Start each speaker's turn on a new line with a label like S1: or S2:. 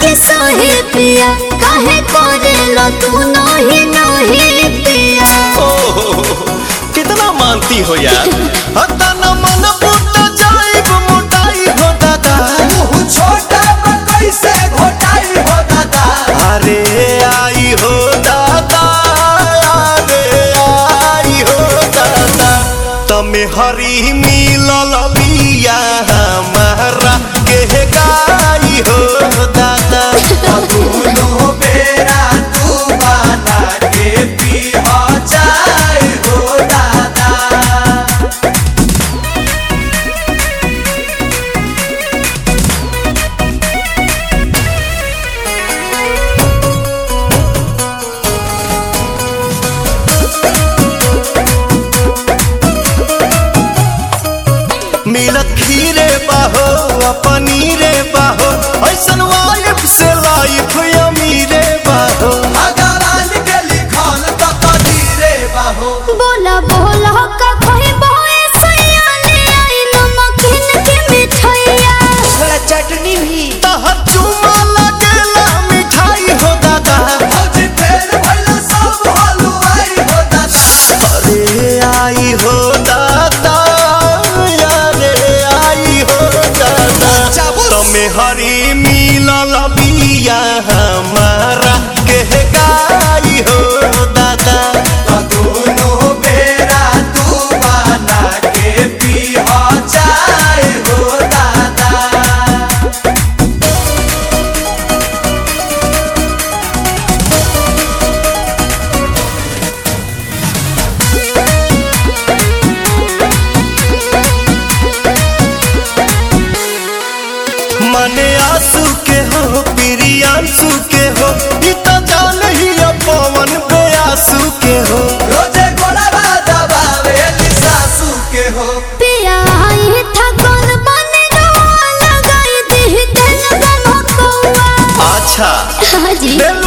S1: के सहे पिया काहे करेला तू नहीं नहीं पिया
S2: ओहो, कितना मानती हो यार हता न मन फूट जाइब मोटाई हो दादा
S3: मुँह छोटा पर कैसे घोटाई हो दादा
S2: अरे आई हो दादा अरे आई हो दादा तमे हरी मिलल बिया हमारा के गाई हो दादा
S3: दोनों बेरा तू बना के पी हो जाए हो दादा
S2: मिलत खीरे बाहो आ पनीरे बाहो ऐसन वाइफ से लाइफ अमीरे बाहो
S3: भगवान के लिखल तो कदीरे बाहो
S1: बोला बोला का कोई बोए सैया ले आई नमकीन के मिठाइया
S3: थोड़ा चटनी भी
S2: तहर चुमा लगेला मिठाई हो दादा
S3: भौजी फेर भइला सब हलुआई हो दादा
S2: अरे आई हो दादा अरे आई हो दादा
S3: चाबुस।
S2: तमे हरी मिलल बिया हमारा के गाई हो दादा
S3: दोनों बेरा तू बना के पी हो जाए हो दादा
S2: मने आंसू के हो प्रियांशु के हो ई तो जान ही पवन बेआसू के हो
S3: रोजे गोड़वा दबावे सासू के हो
S1: पिया आई था कौन बने लगाई दी दिल गम कौआ
S2: अच्छा
S1: हाजी
S2: दिल